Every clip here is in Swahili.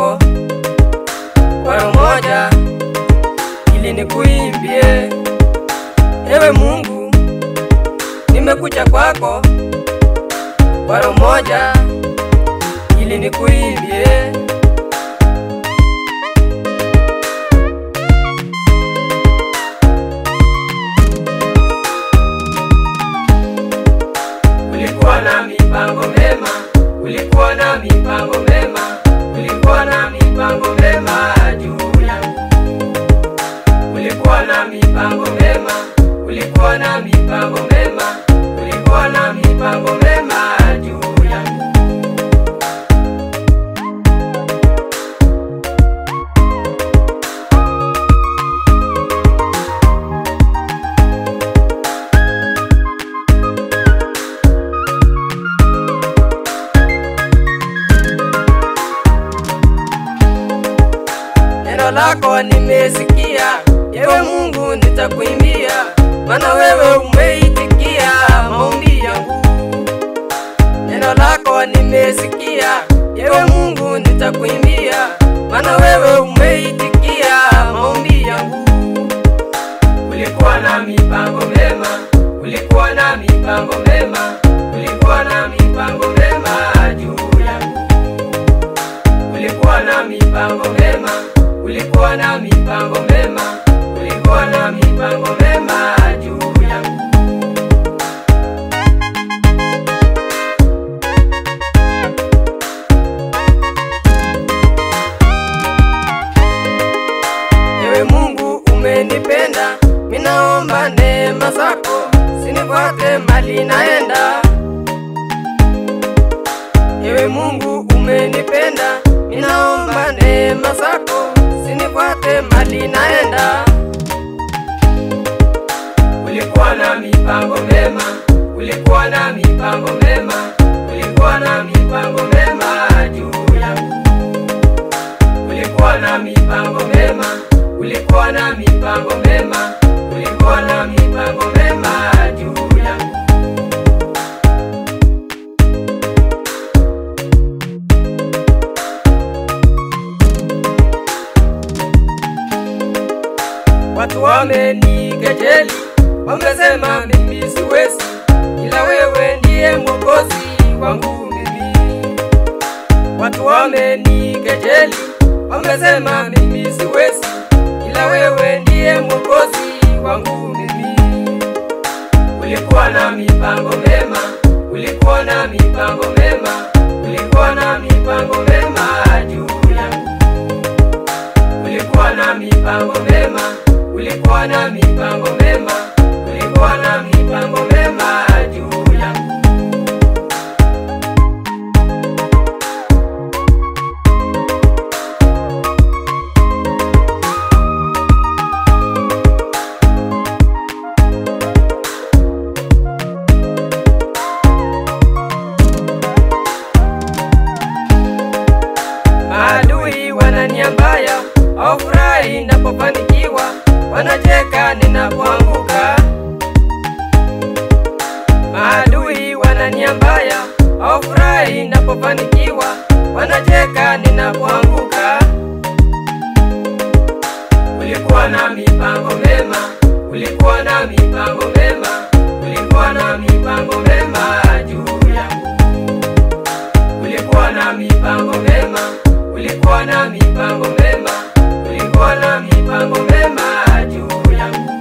kwako kwa moja, ili nikuimbie. Ewe Mungu, nimekuja kwako kwa moja, ili nikuimbie. Ulikuwa na mipango mema, ulikuwa na mipango mema, ulikuwa na mipango mema juu yangu. Ulikuwa na mipango mema, ulikuwa na mipango mema, ulikuwa na mipango mema juu yangu. Neno lako nimesikia, ewe Mungu nitakuimbia, maana wewe umeitikia maombi yangu. Neno lako nimesikia, ewe Mungu nitakuimbia, maana wewe umeitikia maombi yangu. Ulikuwa na mipango mema, ulikuwa na mipango mema, ulikuwa na mipango mema juu yangu ulikuwa na mipango mema, ulikuwa na mipango mema, ulikuwa na mipango mema juu yangu. Ewe Mungu umenipenda, minaomba neema zako, sinifuate mali naenda. Ewe Mungu umenipenda, minaomba neema zako, sinifuate mali naenda. Ulikuwa na mipango mema, ulikuwa na mipango mema, ulikuwa na mipango mema juu yangu. Ulikuwa na mipango mema, ulikuwa na mipango mema, ulikuwa na mipango mema juu yangu. Watu wamenikejeli, wamesema mimi siwezi, ila wewe ndiye mwokozi wangu mimi. Watu wamenikejeli, wamesema mimi siwezi, ila wewe ndiye mwokozi wangu mimi. Ulikuwa na mipango mema, ulikuwa na mipango mema, ulikuwa na mipango mema juu yangu ulikuwa na mipango mema, ulikuwa na mipango mema, ulikuwa na mipango mema juu yangu. Maadui wanania mbaya, hawafurahi ninapofanikiwa, wanacheka ninapoanguka. Maadui wanania mbaya, hawafurahi ninapofanikiwa, wanacheka ninapoanguka. Ulikuwa na mipango mema, ulikuwa na mipango mema, ulikuwa na mipango mema juu yangu ulikuwa na mipango mema, ulikuwa na mipango mema, ulikuwa na mipango mema juu yangu.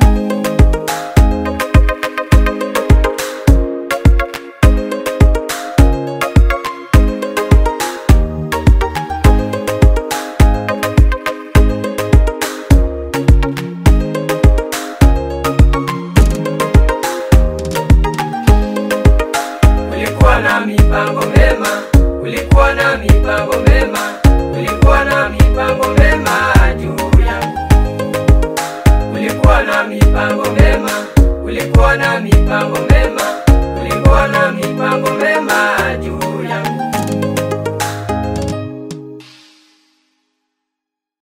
Ulikuwa na mipango mema, ulikuwa na mipango mema, ulikuwa na mipango mema juu yangu. Ulikuwa na mipango mema, ulikuwa na mipango